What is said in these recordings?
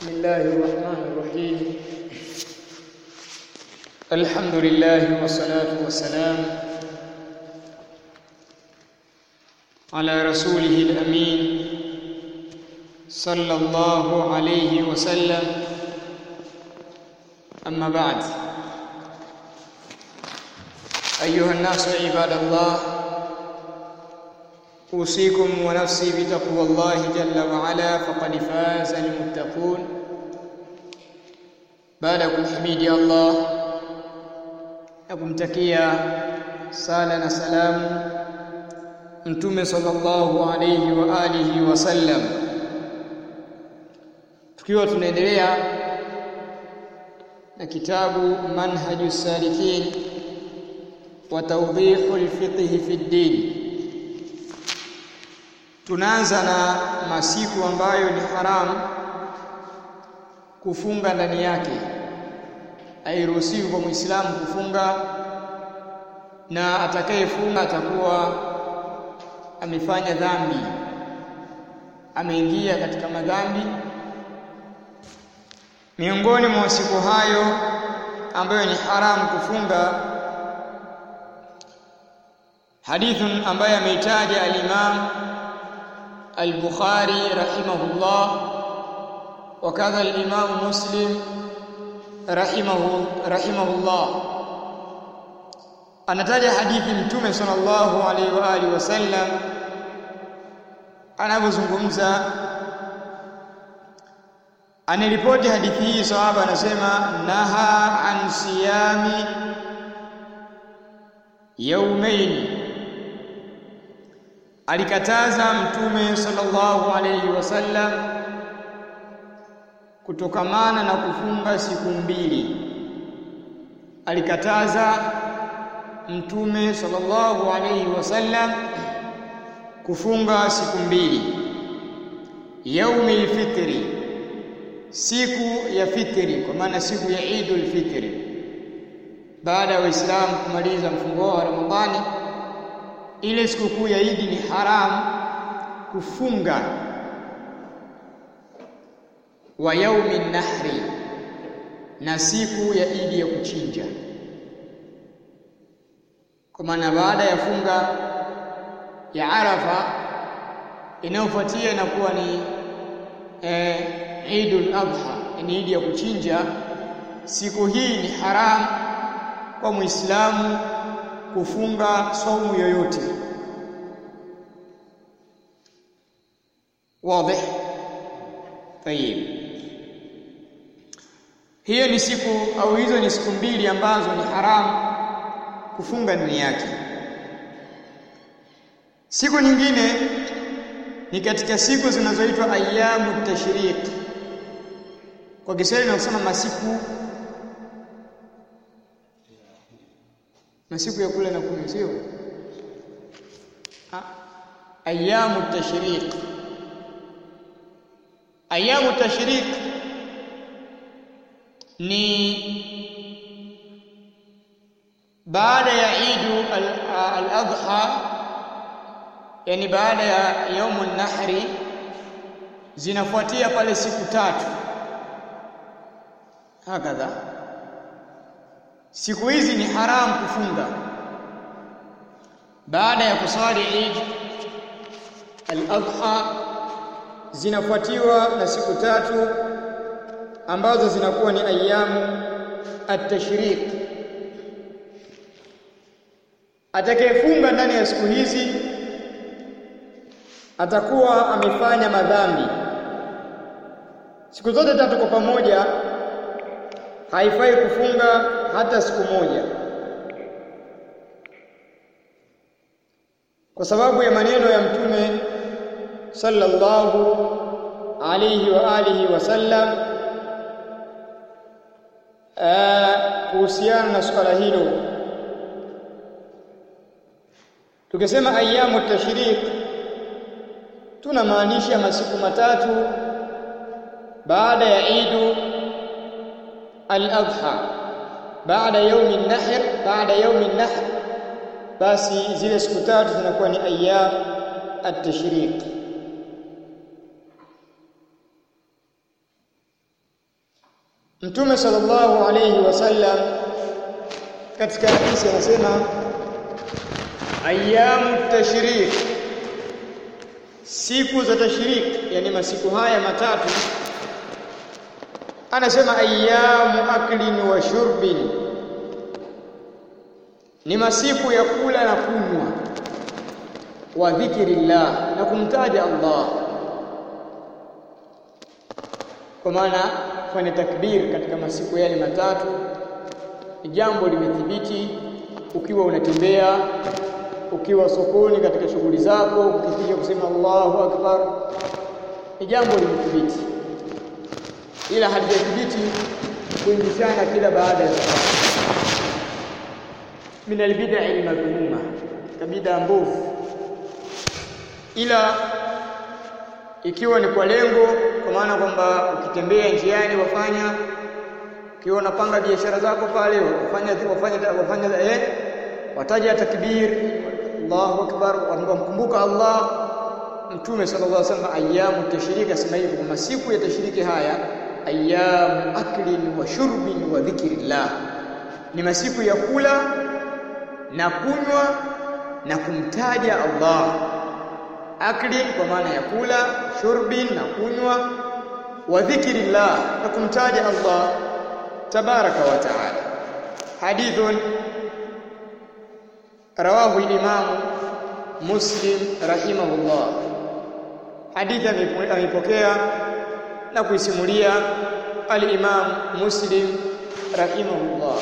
بسم الله الرحمن الرحيم الحمد لله والصلاة والسلام على رسوله الأمين صلى الله عليه وسلم أما بعد أيها الناس عباد الله أوصيكم ونفسي بتقوى الله جل وعلا فقد فاز المتقون baada ya kumhimidi Allah na kumtakia sala na salamu mtume sallallahu alayhi wa alihi wasallam tukiwa tunaendelea na kitabu manhaju salikin wa tawdihu alfiqh fi ddin tunaanza na masiku ambayo ni haramu kufunga ndani yake hairuhusiwi kwa Muislamu kufunga na atakayefunga atakuwa amefanya dhambi ameingia katika madhambi miongoni mwa siku hayo ambayo ni haramu kufunga hadithun ambaye ameitaja al-Imam al-Bukhari rahimahullah وكذا الإمام مسلم رحمه رحمه الله anataja hadithi mtume sallallahu alaihi wa alihi wasallam anapozungumza aniripoti hadithi hii sahaba anasema naha an siyami yaumain alikataza mtume sallallahu alaihi wasallam kutokamana na kufunga siku mbili alikataza mtume sallallahu alayhi wasallam kufunga siku mbili yaumil fitri siku ya fitri kwa maana siku ya Eidul Fitri baada ya waislamu kumaliza mfungo wa Ramadhani ile sikukuu ya Eid ni haramu kufunga wa yaumi nahri na siku ya idi ya kuchinja kwa maana baada ya funga ya Arafa inayofuatia inakuwa ni eh, Eidul Adha ni idi ya kuchinja siku hii ni haramu kwa Muislamu kufunga saumu yoyote wazi tayib hiyo ni siku au hizo ni siku mbili ambazo ni haramu kufunga ndani yake siku nyingine ni katika siku zinazoitwa ayyamu tashriq kwa Kiswahili tunasema masiku masiku ya kula na kunywa sio ayyamu tashriq ayamu tashrik ni baada ya Eid al-Adha yani baada ya yaumun nahri zinafuatia pale siku tatu hakadha siku hizi ni haramu kufunga baada ya kusali Eid al-Adha zinafuatiwa na siku tatu ambazo zinakuwa ni ayamu at-tashriq atakayefunga ndani ya siku hizi atakuwa amefanya madhambi siku zote tatu kwa pamoja haifai kufunga hata siku moja kwa sababu ya maneno ya mtume sallallahu alayhi wa alihi wasallam kuhusiana na swala hilo tukisema ayamu tashriq tunamaanisha masiku matatu baada ya Eid al-Adha baada yaumi an-nahr baada yaumi an-nahr basi zile siku tatu zinakuwa ni ayyam at-tashriq at-tashriq. at-tashriq. at-tashriq. at-tashriq. at-tashriq. at-tashriq. at-tashriq. at-tashriq. at-tashriq. at-tashriq. at-tashriq. at-tashriq. at-tashriq. at-tashriq. at-tashriq. at-tashriq. at-tashriq. Mtume sallallahu alayhi wasallam katika hadithi anasema ayyamu tashrik siku za tashrik yani masiku haya matatu anasema ayyamu aklin wa shurbin ni masiku ya kula na kunywa wa dhikrillah na kumtaja Allah kwa maana kufanya takbir katika masiku yale matatu ni jambo limethibiti ukiwa unatembea ukiwa sokoni katika shughuli zako ukipiga kusema Allahu akbar ni jambo limethibiti ila halijathibiti kuingishana kila baada ya min albid'a almadhmuma kabida mbovu ila ikiwa ni kwa lengo kwa maana kwamba ukitembea njiani wafanya ukiwa unapanga biashara zako pale wafanya wafanya wafanya eh wataja takbir Allahu akbar wamkumbuka Allah Mtume sallallahu alaihi wasallam ayyamu tashriki asema hivyo kwa masiku ya tashriki haya ayyamu aklin wa shurbin wa dhikrillah ni masiku ya kula na kunywa na kumtaja Allah aklin kwa maana ya kula shurbin na kunywa wa dhikrillah na kumtaja Allah tabaraka wa taala hadithun rawahu al-imam muslim rahimahullah hadithi amepokea na kuisimulia al-imam muslim rahimahullah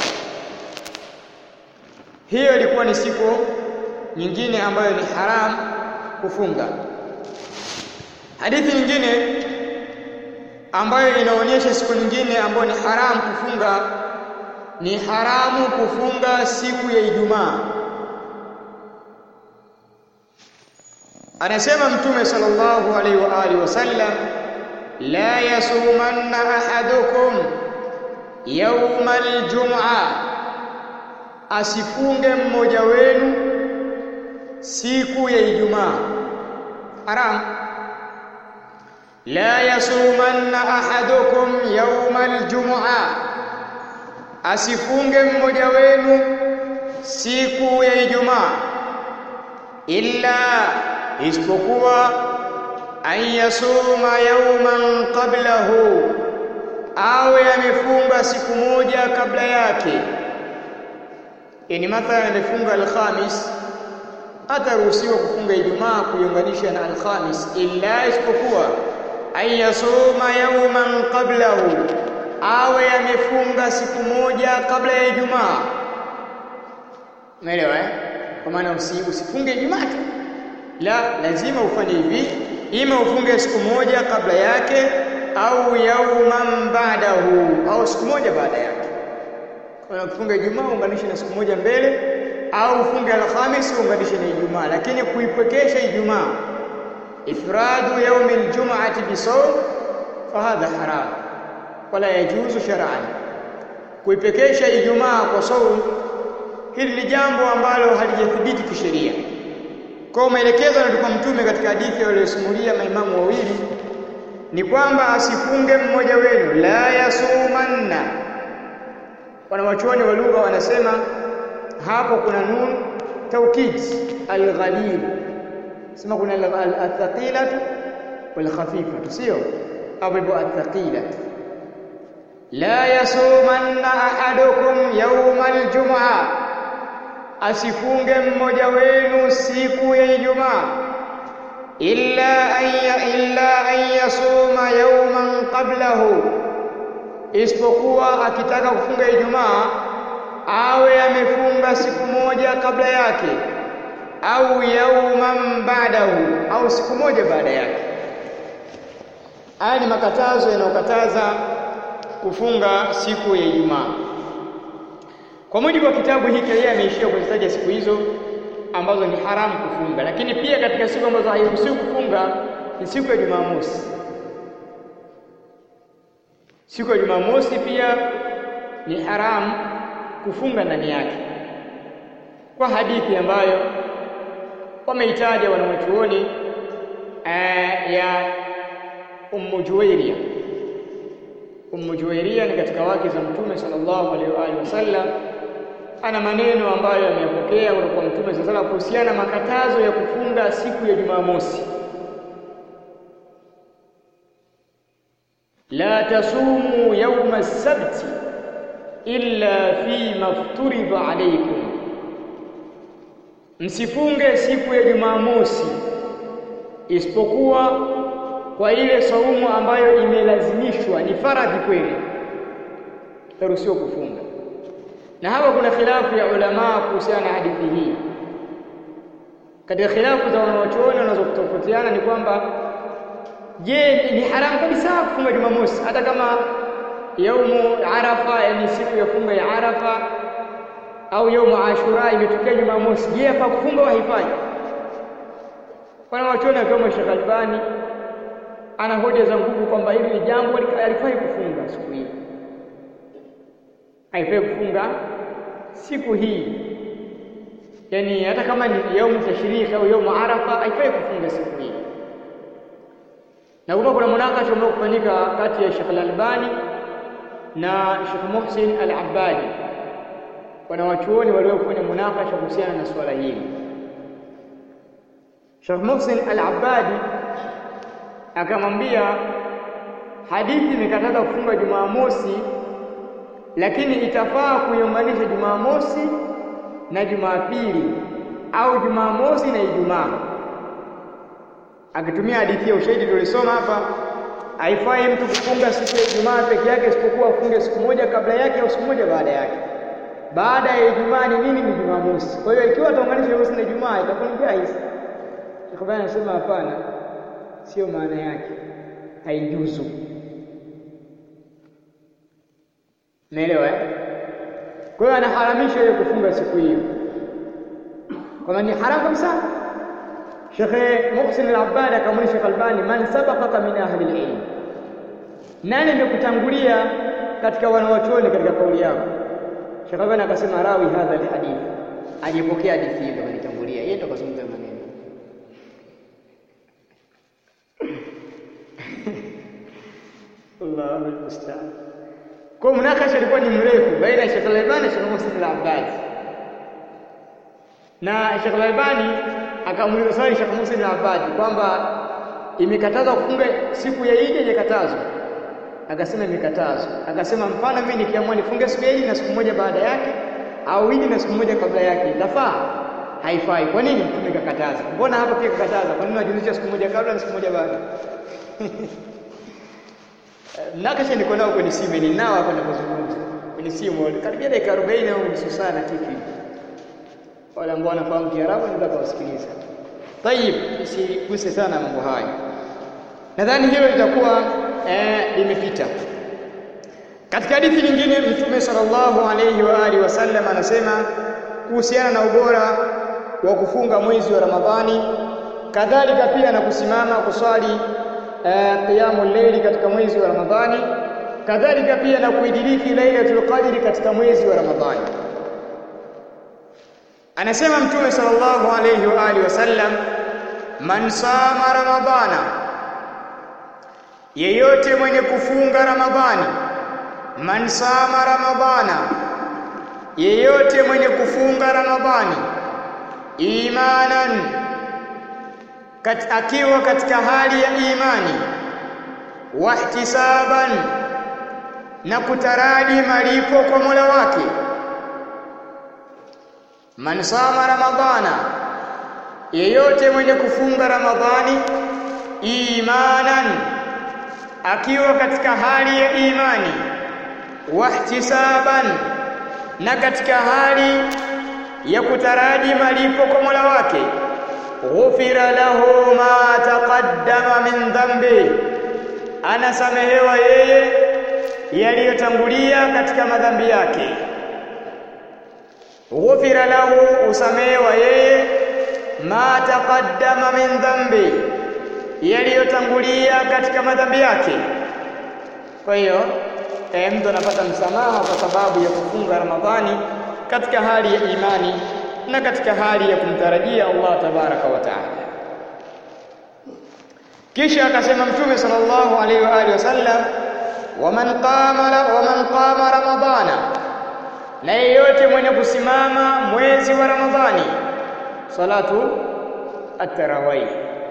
hiyo ilikuwa ni siku nyingine ambayo ni haram kufunga hadithi nyingine ambayo inaonyesha siku nyingine ambayo ni haramu kufunga ni haramu kufunga siku ya Ijumaa anasema mtume sallallahu alaihi wa alihi wasallam la yasumanna ahadukum yawma aljum'a asifunge mmoja wenu siku ya Ijumaa haram la yasumanna ahadukum yawma aljum'a asifunge mmoja wenu siku ya Ijumaa illa isipokuwa an yasuma yawman qablahu awe amefunga siku moja kabla yake yani mathalan amefunga alkhamis ataruhusiwa kufunga Ijumaa kuiunganisha na alkhamis illa isipokuwa an yasuma yawman qablahu awe amefunga siku moja kabla ya Ijumaa umeelewa eh kwa maana usifunge Ijumaa tu la lazima ufanye hivi ima ufunge siku moja kabla yake au yauman ba'dahu au siku moja baada yake kwa kufunga Ijumaa unganishe na siku moja mbele au ufunge Alhamis unganishe na Ijumaa lakini kuipekesha Ijumaa ifradu yaumi aljum'ati bisawm fahadha haram wala yajuzu shar'an kuipekesha Ijumaa kwa saum hili ni jambo ambalo halijathibiti kisheria kwa maelekezo yanatoka mtume katika hadithi aliyosimulia maimamu wawili ni kwamba asifunge mmoja wenu la yasumanna wanawachuoni wa lugha wanasema hapo kuna nun taukid alghalib sema kuna althaqilatu walkhafifatu sio hapo ipo athaqilatu la yasumanna ahadukum yawma aljum'a asifunge mmoja wenu siku ya Ijumaa illa an illa an yasuma yawman qablahu isipokuwa akitaka kufunga Ijumaa awe amefunga siku moja kabla yake au yauman ba'dahu au siku moja baada yake haya ni makatazo yanayokataza kufunga siku ya Ijumaa kwa mujibu wa kitabu hiki yeye ameishia kuzitaja siku hizo ambazo ni haramu kufunga lakini pia katika siku ambazo hairuhusiwi kufunga ni siku ya Jumamosi siku ya Jumamosi pia ni haramu kufunga ndani yake kwa hadithi ambayo wameitaja wanawachuoni ya Ummu Juwairia Ummu Juwairia ni katika wake za Mtume sallallahu alaihi wa alihi wasallam, ana maneno ambayo ameyapokea kutoka kwa Mtume sallallahu alaihi kuhusiana na makatazo ya kufunga siku ya Jumamosi. la tasumu yauma as-sabti illa fi mafturidha alaykum, msifunge siku ya Jumamosi isipokuwa kwa ile saumu ambayo imelazimishwa, ni faradhi kweli, taruhusiwa kufunga. Na hapa kuna khilafu ya ulamaa kuhusiana na hadithi hii. Katika khilafu za wanawachuoni wanazotofautiana ni kwamba je, ni haramu kabisa kufunga Jumamosi hata kama yaumu Arafa, yani siku ya funga ya Arafa au yaumu Ashura imetokea Jumamosi, je, hapa kufunga au haifai? Wanawachuoni akiwemo Sheikh Albani ana hoja za nguvu kwamba hili ni jambo alifai kufunga siku hii, haifai kufunga siku hii, yaani hata kama ni yaumu tashriki au yaumu Arafa, haifai kufunga siku hii. Na kuma kuna munakasha ambao kufanyika kati ya Sheikh Al-Albani na Sheikh Muhsin Al-Abbadi, wanawachuoni waliofanya munakasha kuhusiana na swala hili. Sheikh Muhsin Al-Abbadi akamwambia hadithi imekataza kufunga Jumamosi, lakini itafaa kuiunganisha Jumamosi na Jumapili au Jumamosi na Ijumaa, akitumia hadithi ya ushahidi tulisoma hapa. Haifai mtu kufunga siku ya Ijumaa peke yake, isipokuwa afunge siku moja kabla yake au siku moja baada yake. Baada ya Ijumaa ni nini? Ni Jumamosi. Kwa hiyo ikiwa ataunganisha Jumamosi na Ijumaa itakuwa ni jaiz. Sheikh anasema hapana, sio maana yake, haijuzu. Umeelewa eh? Kwa hiyo anaharamisha ile kufunga siku hiyo, kwamba ni haramu kabisa. Sheikh Muhsin al-Abbad akamwambia Sheikh Albani, man sabaqaka min ahli al-ilm, nani amekutangulia katika wanawachuoni katika kauli yako? Sheikh Albani akasema rawi hadha al-hadith, alipokea hadithi hiyo, kanitangulia yeye, ndo kazungumza maneno Allahu almustaan. Kwa munakasha ilikuwa ni mrefu baina ya Sheikh Al-Albani na Sheikh Muhsin Al-Abbad, na Sheikh Al-Albani akamuuliza swali Sheikh Muhsin Al-Abbad kwamba imekatazwa kufunga siku ya Idi, haijakatazwa? Akasema imekatazwa. Akasema mfano mimi nikiamua nifunge siku ya Idi na siku moja baada yake au Idi na siku moja kabla yake itafaa? Haifai. Kwa nini Mtume kakataza? Mbona hapa pia kakataza? Kwa nini wajuzisha siku moja kabla na siku moja baada? Nakasha niko nao kwenye simu, ni nao hapa ninapozungumza kwenye simu, karibia dakika 40 au nusu saa na kitu hivi. Wale ambao wanafahamu Kiarabu ndio kuwasikiliza. Tayib, isiguse sana mambo hayo. Nadhani hilo litakuwa eh, limepita. Katika hadithi nyingine Mtume sallallahu alayhi wa alihi wasallam anasema kuhusiana na ubora wa kufunga mwezi wa Ramadhani, kadhalika pia na kusimama kuswali qiyamul layli katika mwezi wa Ramadhani, kadhalika pia na kuidiriki Lailatul Qadri katika mwezi wa Ramadhani. Anasema Mtume sallallahu alayhi wa alihi wasallam, man sama Ramadhana, yeyote mwenye kufunga Ramadhani. Man sama Ramadhana, yeyote mwenye kufunga Ramadhani, imanan Kat, akiwa katika hali ya imani wahtisaban, na kutaraji malipo kwa Mola wake. Man sama Ramadhana, yeyote mwenye kufunga Ramadhani imanan, akiwa katika hali ya imani wahtisaban, na katika hali ya kutaraji malipo kwa Mola wake ghufira lahu ma taqaddama min dhambi, anasamehewa yeye yaliyotangulia katika madhambi yake. Ghufira lahu, usamehewa yeye ma taqaddama min dhambi, yaliyotangulia katika madhambi yake. Kwa hiyo e, mtu anapata msamaha kwa sababu ya kufunga Ramadhani katika hali ya imani na katika hali ya kumtarajia Allah tabaraka wa taala. Kisha akasema Mtume sallallahu alaihi wa alihi wasallam, waman qama waman qama ramadhana na yeyote mwenye kusimama mwezi wa ramadhani salatu at-tarawih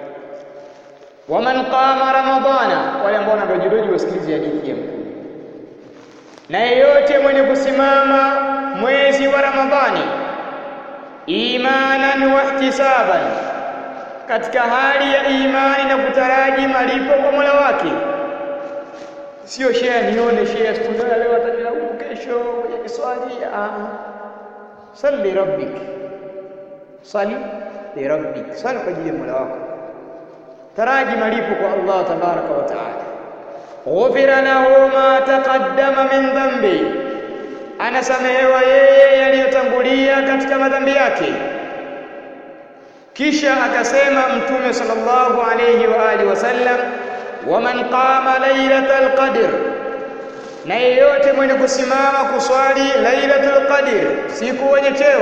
waman qama ramadhana wale ambao wanadojidoji wasikilize hadithi ya mtume na yeyote mwenye kusimama mwezi wa ramadhani imanan wa ihtisaban katika hali ya imani na kutaraji malipo kwa Mola wake sio share nione share siku ndio leo atajilaumu kesho kwenye kiswali ah salli rabbik sali li rabbik sali kwa ajili ya Mola wako taraji malipo kwa Allah tabaraka wa taala ghufira lahu ma taqaddama min dhanbi anasamehewa yeye yaliyotangulia katika madhambi yake kisha akasema mtume sallallahu alayhi wa alihi wasallam waman qama lailatal qadr na yeyote mwenye kusimama kuswali lailatul qadr siku wenye cheo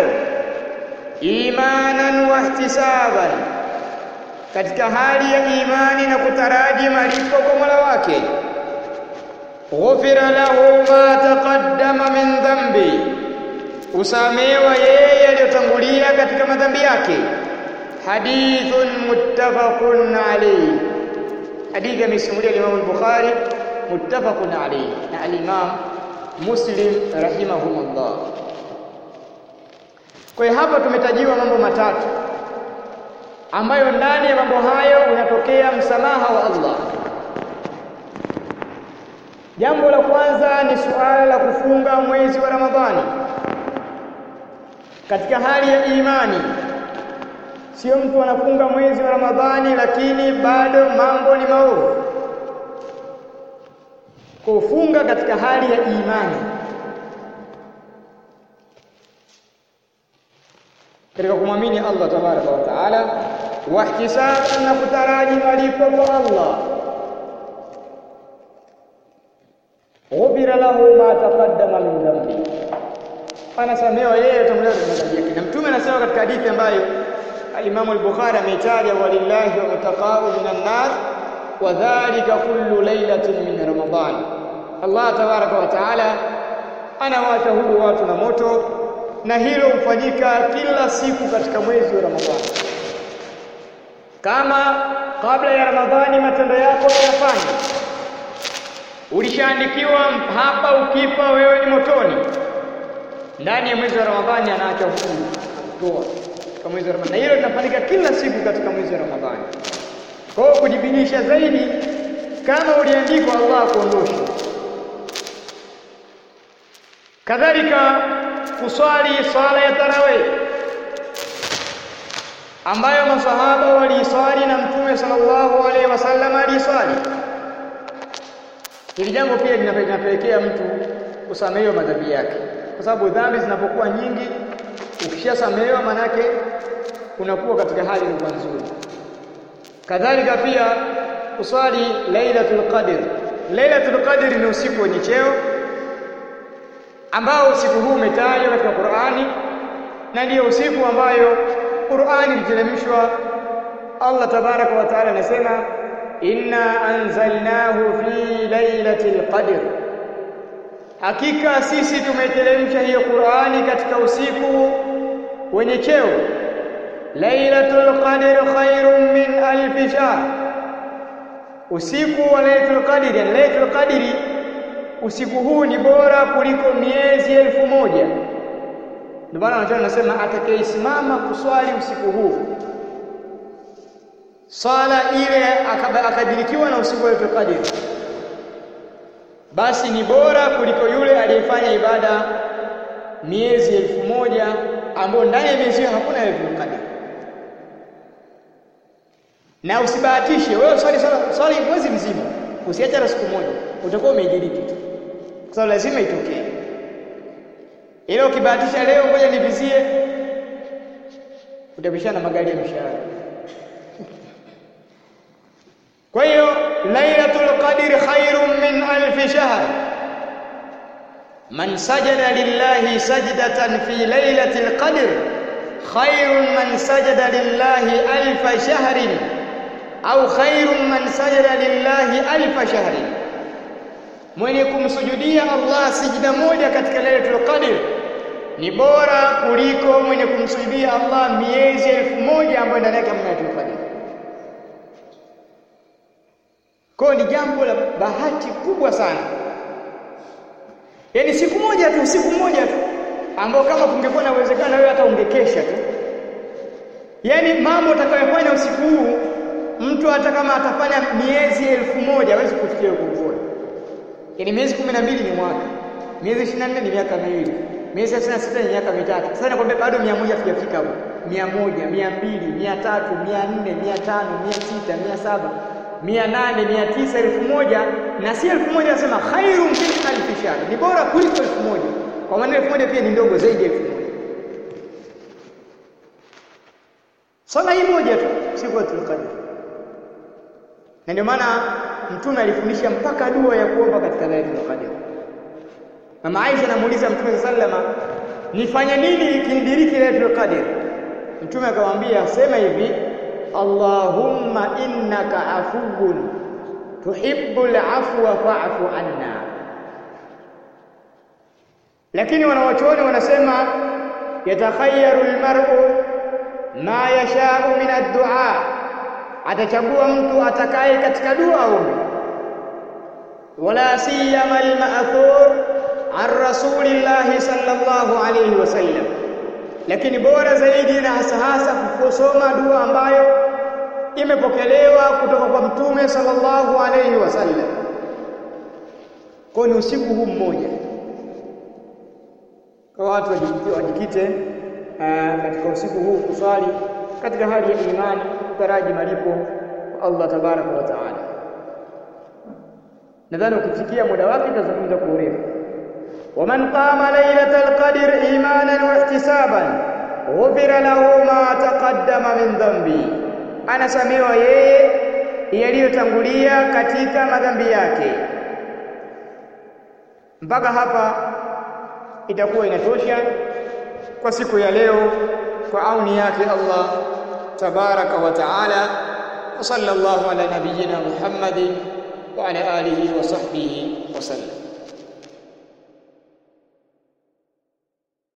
imanan wa ihtisaban katika hali ya imani na kutaraji malipo kwa Mola wake ghufira lahu ma taqaddama min dhanbi usamewa yeye aliyotangulia katika madhambi yake hadithun muttafaqun alayhi hadithi amesimulia Imam al-Bukhari muttafaqun alayhi na al-Imam Muslim rahimahumullah kwa hiyo hapa tumetajiwa mambo matatu ambayo ndani ya mambo hayo unatokea msamaha wa Allah Jambo la kwanza ni suala la kufunga mwezi wa Ramadhani katika hali ya imani. Sio mtu anafunga mwezi wa Ramadhani lakini bado mambo ni maovu. Kufunga katika hali ya imani. Katika kumwamini Allah tabaraka wa taala wa ihtisaban na kutaraji malipo kwa Allah. ghufira lahu ma taqaddama min dhanbi, anasamehewa yeye atamlea madhambi yake. Na Mtume anasema katika hadithi ambayo al-Imam al-Bukhari ameitaja, walillahi utaqau minan nar wa dhalika kullu lailatin min Ramadan. Allah tabaraka wa taala anawaacha huru watu na moto, na hilo hufanyika kila siku katika mwezi wa Ramadhani. Kama kabla ya Ramadhani matendo yako yafanya ulishaandikiwa hapa, ukifa wewe ni motoni. Ndani ya mwezi wa Ramadhani anaacha huru kutoa katika mwezi wa Ramadhani, na hilo linafanyika kila siku katika mwezi wa Ramadhani. Kwa hiyo kujibinisha zaidi, kama uliandikwa, Allah akuondoshe. Kadhalika kuswali swala ya tarawih ambayo masahaba waliiswali na Mtume sallallahu alaihi wasallam aliiswali Hili jambo pia linapelekea mtu kusamehewa madhambi yake, kwa sababu dhambi zinapokuwa nyingi, ukishasamehewa manake unakuwa katika hali iliyokuwa nzuri. Kadhalika pia kuswali Lailatul Qadr. Lailatul Qadr ni usiku wenye cheo ambao usiku huu umetajwa katika Qur'ani na ndiyo usiku ambayo Qur'ani iliteremshwa. Allah tabaraka wa taala anasema inna anzalnahu fi lailatul qadr, hakika sisi tumeteremsha hiyo Qur'ani katika usiku wenye cheo. Lailatul qadr khairun min alf shahr, usiku wa lailatul qadr. Yani lailatul qadr, usiku huu ni bora kuliko miezi elfu moja. Ndio maana wanachuoni wanasema atakayesimama kuswali usiku huu swala ile akadirikiwa na usiku wa Lailatul Qadr, basi ni bora kuliko yule aliyefanya ibada miezi elfu moja ambayo ndani ya miezi hiyo hakuna Lailatul Qadr. Na usibahatishe wewe swali swali mwezi mzima, usiache hata siku moja, utakuwa umeijiriki tu, kwa sababu lazima itokee. Ile ukibahatisha leo, ngoja nivizie, utapishana magari ya mishahara. Kwa hiyo Lailatul Qadr khairun min alf shahr. Man sajada lillahi sajdatan fi Lailatul Qadr khairun man sajada lillahi alf shahrin au khairun man sajada lillahi alf shahrin. mwenye kumsujudia Allah sijida moja katika Lailatul Qadr ni bora kuliko mwenye kumsujudia Allah miezi elfu moja ambayo ndani yake hamna Lailatul Qadr. Kwa ni jambo la bahati kubwa sana. Yaani siku moja tu, siku moja tu ambao kama kungekuwa na uwezekano wewe hata ungekesha tu. Yaani mambo utakayofanya usiku huu mtu hata kama atafanya miezi elfu moja hawezi kufikia huko Yaani miezi kumi na mbili ni mwaka, miezi ishirini na nne ni miaka miwili, miezi thelathini na sita ni miaka mitatu. Sasa nakwambia bado mia moja hatujafika hapo, mia moja, mia mbili, mia tatu, mia nne, mia tano, mia sita, mia saba, mia nane, mia tisa, elfu moja na si elfu moja nasema khairu min alfi shahr, ni bora kuliko elfu moja kwa maana elfu moja pia ni ndogo zaidi ya elfu moja. Swala hii moja tu siku ya Qadr, na ndio maana Mtume alifundisha mpaka dua ya kuomba katika Lailatul Qadr. Mama Aisha anamuuliza Mtume sallama, nifanye nini ikinidiriki Lailatul Qadr? Mtume akamwambia sema hivi, Allahumma innaka afuwun tuhibbul afwa fa'fu anna. Lakini wanawachuoni wanasema yatakhayaru almar'u ma yasha'u min ad-du'a atachagua mtu atakaye katika dua aombe wala siyama al-ma'thur an rasulillahi sallallahu alayhi wasallam lakini bora zaidi na hasa hasa kusoma dua ambayo imepokelewa kutoka kwa mtume sallallahu alayhi wasallam kwa ni usiku huu mmoja kwa watu wajikite katika usiku huu kuswali katika hali ya imani kutaraji malipo kwa Allah tabaraka wa taala. Nadhani ukifikia muda wake tutazungumza kwa urefu. waman qama lailatal qadr imanan wa ihtisaban ghufira lahu ma taqaddama min dhanbi, anasamewa yeye yaliyotangulia katika madhambi yake. Mpaka hapa itakuwa inatosha kwa siku ya leo, kwa auni yake Allah تبارك وتعالى وصلى الله على نبينا محمد وعلى آله وصحبه وسلم